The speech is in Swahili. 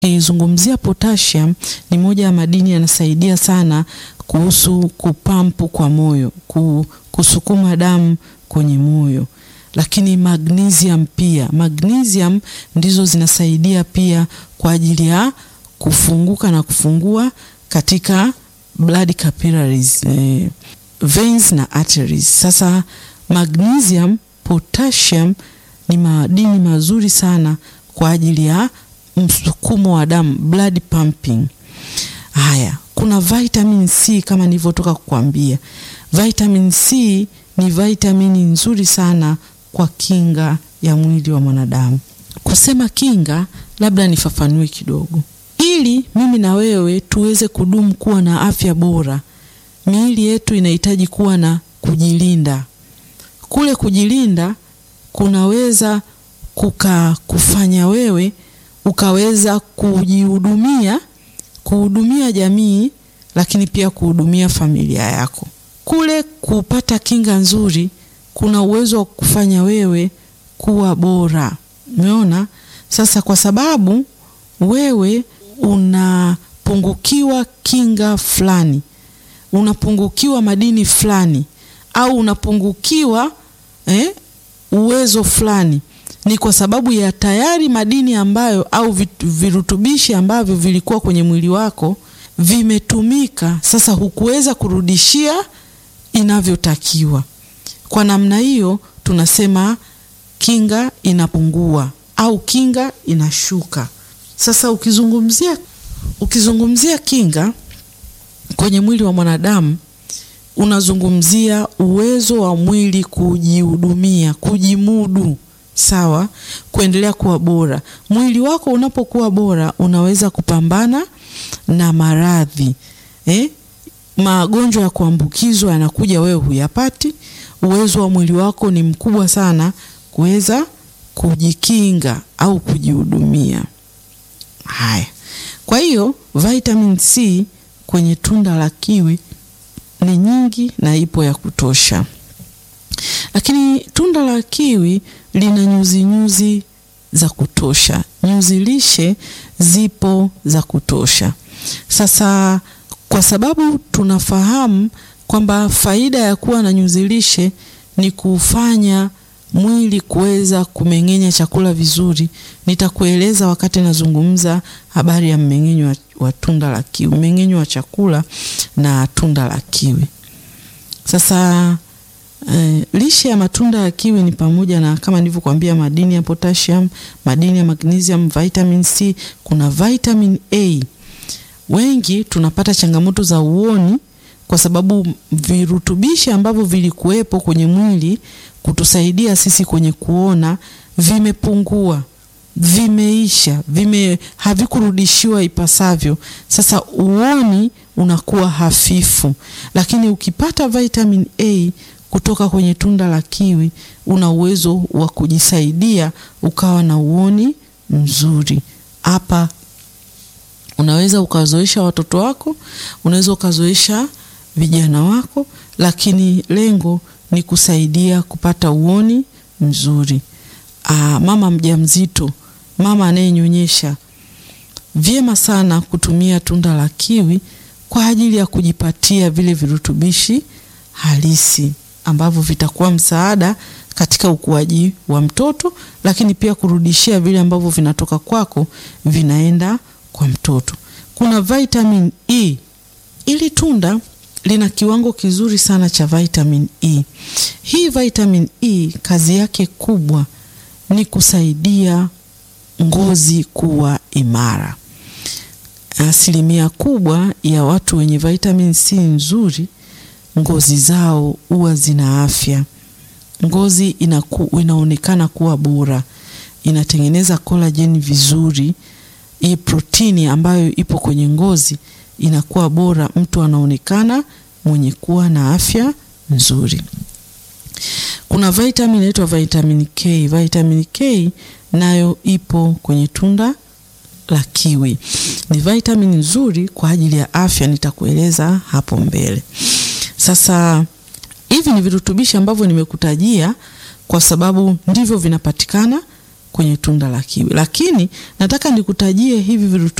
Ukizungumzia potassium ni moja ya madini yanasaidia sana kuhusu kupampu kwa moyo, kusukuma damu kwenye moyo. Lakini magnesium pia, magnesium ndizo zinasaidia pia kwa ajili ya kufunguka na kufungua katika blood capillaries, eh, veins na arteries. Sasa magnesium, potassium ni madini mazuri sana kwa ajili ya msukumo wa damu, blood pumping. Haya, kuna vitamin C kama nilivyotoka kukwambia. Vitamin C ni vitamini nzuri sana kwa kinga ya mwili wa mwanadamu. Kusema kinga, labda nifafanue kidogo. Ili mimi na wewe tuweze kudumu kuwa na afya bora, miili yetu inahitaji kuwa na kujilinda. Kule kujilinda kunaweza kuka kufanya wewe ukaweza kujihudumia, kuhudumia jamii, lakini pia kuhudumia familia yako. Kule kupata kinga nzuri kuna uwezo wa kufanya wewe kuwa bora. Umeona? Sasa kwa sababu wewe unapungukiwa kinga fulani, unapungukiwa madini fulani, au unapungukiwa eh, uwezo fulani ni kwa sababu ya tayari madini ambayo au virutubishi ambavyo vilikuwa kwenye mwili wako vimetumika, sasa hukuweza kurudishia inavyotakiwa. Kwa namna hiyo tunasema kinga inapungua au kinga inashuka. Sasa ukizungumzia ukizungumzia kinga kwenye mwili wa mwanadamu unazungumzia uwezo wa mwili kujihudumia, kujimudu Sawa, kuendelea kuwa bora. Mwili wako unapokuwa bora, unaweza kupambana na maradhi eh? Magonjwa ya kuambukizwa yanakuja, wewe huyapati. Uwezo wa mwili wako ni mkubwa sana kuweza kujikinga au kujihudumia. Haya, kwa hiyo vitamin C kwenye tunda la kiwi ni nyingi na ipo ya kutosha, lakini tunda la kiwi lina nyuzi nyuzi za kutosha, nyuzi lishe zipo za kutosha. Sasa kwa sababu tunafahamu kwamba faida ya kuwa na nyuzi lishe ni kufanya mwili kuweza kumeng'enya chakula vizuri, nitakueleza wakati nazungumza habari ya mmeng'enyo wa, wa tunda la kiwi, mmeng'enyo wa chakula na tunda la kiwi. Sasa Uh, lishe ya matunda ya kiwi ni pamoja na kama nilivyokuambia madini ya potassium, madini ya magnesium, vitamin C, kuna vitamin A. Wengi tunapata changamoto za uoni kwa sababu virutubishi ambavyo vilikuwepo kwenye mwili kutusaidia sisi kwenye kuona vimepungua, vimeisha, vime havikurudishiwa ipasavyo. Sasa uoni unakuwa hafifu, lakini ukipata vitamin A kutoka kwenye tunda la kiwi una uwezo wa kujisaidia ukawa na uoni mzuri. Hapa unaweza ukazoesha watoto wako, unaweza ukazoesha vijana wako, lakini lengo ni kusaidia kupata uoni mzuri. Aa, mama mjamzito, mama anayenyonyesha, vyema sana kutumia tunda la kiwi kwa ajili ya kujipatia vile virutubishi halisi ambavyo vitakuwa msaada katika ukuaji wa mtoto, lakini pia kurudishia vile ambavyo vinatoka kwako vinaenda kwa mtoto. Kuna vitamin E. Ili tunda lina kiwango kizuri sana cha vitamin E. Hii vitamin E kazi yake kubwa ni kusaidia ngozi kuwa imara. Asilimia kubwa ya watu wenye vitamin C nzuri ngozi zao huwa zina afya. Ngozi inaku, inaonekana kuwa bora, inatengeneza collagen vizuri. Hii protini ambayo ipo kwenye ngozi inakuwa bora, mtu anaonekana mwenye kuwa na afya nzuri. Kuna vitamin inaitwa vitamin K. Vitamin K nayo ipo kwenye tunda la kiwi, ni vitamin nzuri kwa ajili ya afya, nitakueleza hapo mbele. Sasa hivi ni virutubishi ambavyo nimekutajia kwa sababu ndivyo vinapatikana kwenye tunda la kiwi. Lakini nataka nikutajie hivi virutubishi